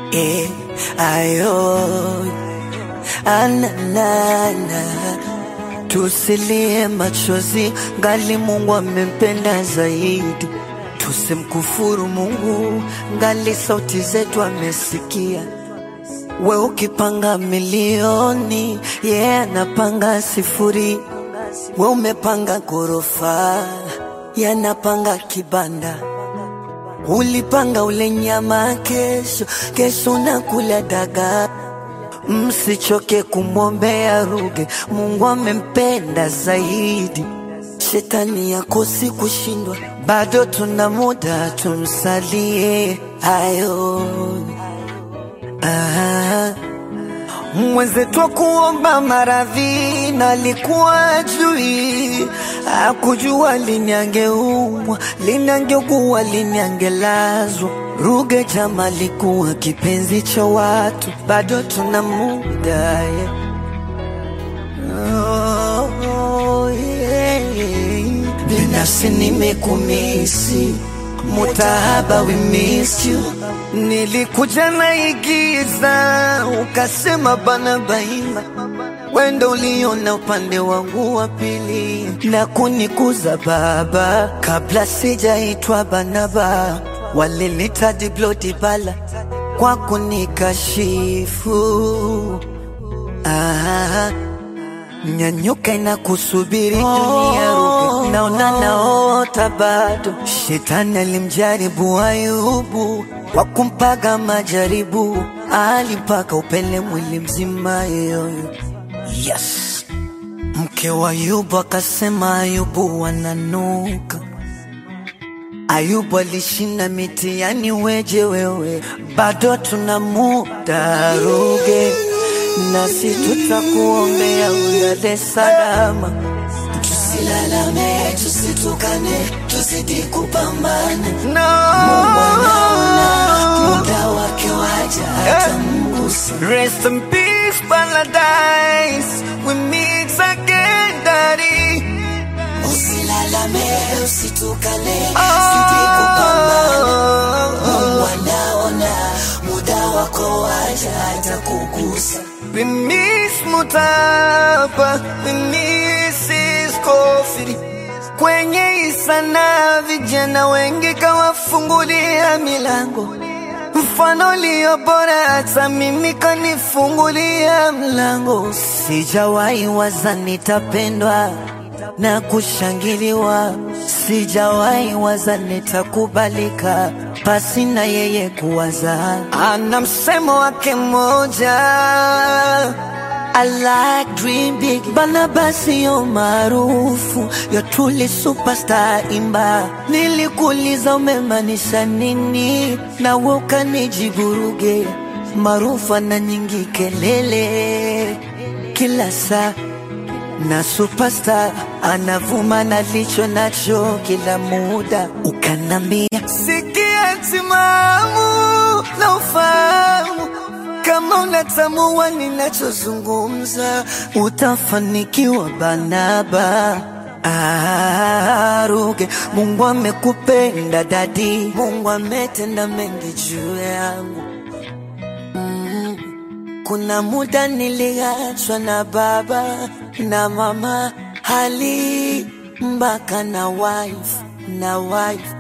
eh, ayo ananana tusilie machozi ngali Mungu amempenda zaidi, tusimkufuru Mungu ngali sauti zetu amesikia. We ukipanga milioni, yeye yeah, anapanga sifuri. We umepanga ghorofa, yeye anapanga kibanda. Ulipanga ule nyama kesho, kesho unakula dagaa. Msichoke kumwombea Ruge, Mungu amempenda zaidi. Shetani yakosi kushindwa, bado tuna muda, tumsalie ayo. Ah, mwenzetu wa kuomba maradhi na alikuwa jui, akujua lini angeumwa, lini angeugua, lini angelazwa. Ruge jama alikuwa kipenzi cha watu, bado tuna muda yeah. Oh, yeah, yeah. Binafsi nimekumisi Mutahaba, we missed you. Nilikuja naigiza, ukasema bana baima, wendo uliona upande wangu wa pili na kunikuza baba, kabla sijaitwa Banaba, walinita Diblo Dibala kwa kunikashifu ah. Nyanyuka na kusubiri dunia Ruge, naona naota bado. Shetani alimjaribu Ayubu kwa kumpaga majaribu, alimpaka upele mwili mzima yoyo. Yes, mke wa Ayubu akasema Ayubu wananuka. Ayubu alishinda mitihani, weje wewe, bado tuna muda Ruge nasi tutakuombea ulale salama. Tusilalame, tusitukane, tuzidi kupambana. No. Mungu anaona muda wake waja atamgusa. Rest in peace, paradise. We meet again, daddy. Usilalame, usitukane, zidi kupambana. Mungu anaona muda wako waja atakugusa. We miss Mutapa, we miss his coffee. Kwenye isana vijana wengi kawafungulia milango, mfano ulio bora, hata mimi kanifungulia mlango. Sijawahi waza nitapendwa na kushangiliwa, sijawahi waza nitakubalika pasi na yeye kuwaza. Ana msemo wake mmoja I like dream big bana basi yo maarufu yo truly superstar imba nilikuuliza umemaanisha nini na wewe ukanijibu Ruge maarufu ana nyingi kelele kila saa na superstar anavuma na licho nacho kila muda, ukanambia sikia timamu na ufahamu kama unatambua ninachozungumza, utafanikiwa Banaba. Ah, Ruge, Mungu amekupenda dadi, Mungu ametenda mengi juu yangu. Kuna muda niliachwa na baba na mama, hali mpaka na wife na wife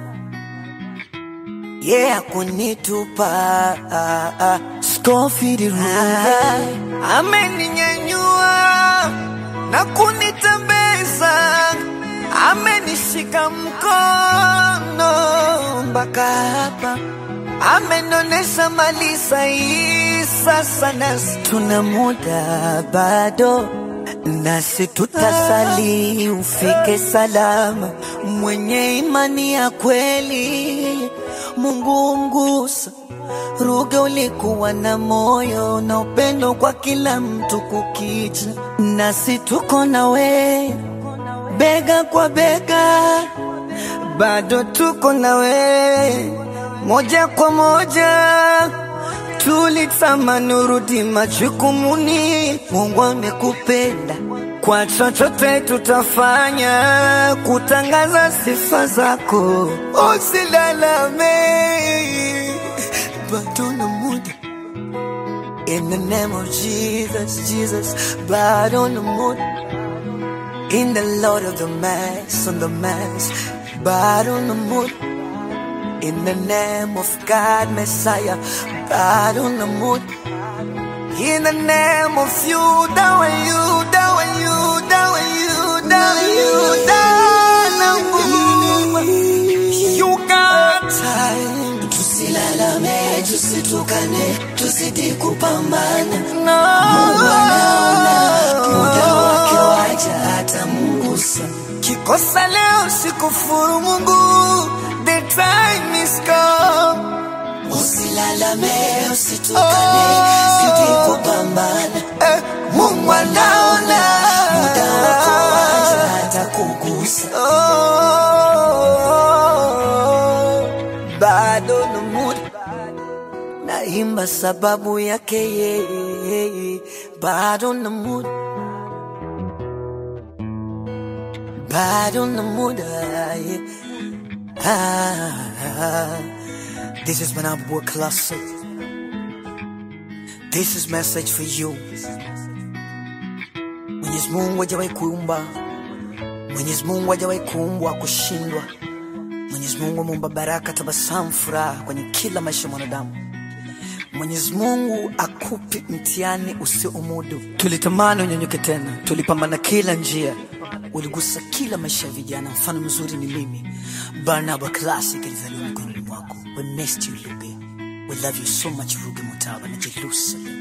yeah, kunitupa ah, ah. Scofield Ruge ameninyanyua na kunitembeza, amenishika mkono mpaka hapa amenonesha mali sahihi. Sasa nasi tuna muda bado, nasi tutasali ufike salama. Mwenye imani ya kweli, Mungu mgusa. Ruge, ulikuwa na moyo na upendo kwa kila mtu kukicha, nasi tuko nawe bega kwa bega, bado tuko nawe moja kwa moja tulitamani urudi majukumuni. Mungu amekupenda, kwa chochote tutafanya kutangaza sifa zako. Usilalame, bado na muda In the name of Jesus, Jesus, blood on the moon. In the Lord of the Mass, on the Mass, blood on the moon. In the name of God, Messiah, blood on the moon. In the name of you, down and you, down and you, down and you, down and you, down and you. You got time. Tusilalame, tusitukane, tuzidi kupambana. No. Mungu anaona, muda wake waja atamungusa. Kikosa leo sikufuru Mungu, the time is come. Usilalame, usitukane, zidi kupambana. Eh, Mungu anaona Muda wako waja atakugusa. Oh, bado na mood naimba sababu yake yeye, bado na mood, bado na mood. ah, yeah. Ah, this is Manabu Classic. This is message for you. Mwenyezi Mungu hajawahi kuumba, Mwenyezi Mungu hajawahi kuumbwa kushindwa. Mwenyezi Mungu ameumba baraka, tabasamu, furaha kwenye kila maisha ya mwanadamu. Mwenyezi Mungu akupi mtihani usiomudu. Tulitamani unyanyuke tena, tulipambana kila njia, uligusa kila maisha ya vijana. Mfano mzuri ni mimi, Barnaba Classic, alizaliwa mikononi mwako. We missed you Luge, we love you so much Ruge Mutaba na Jerusalem.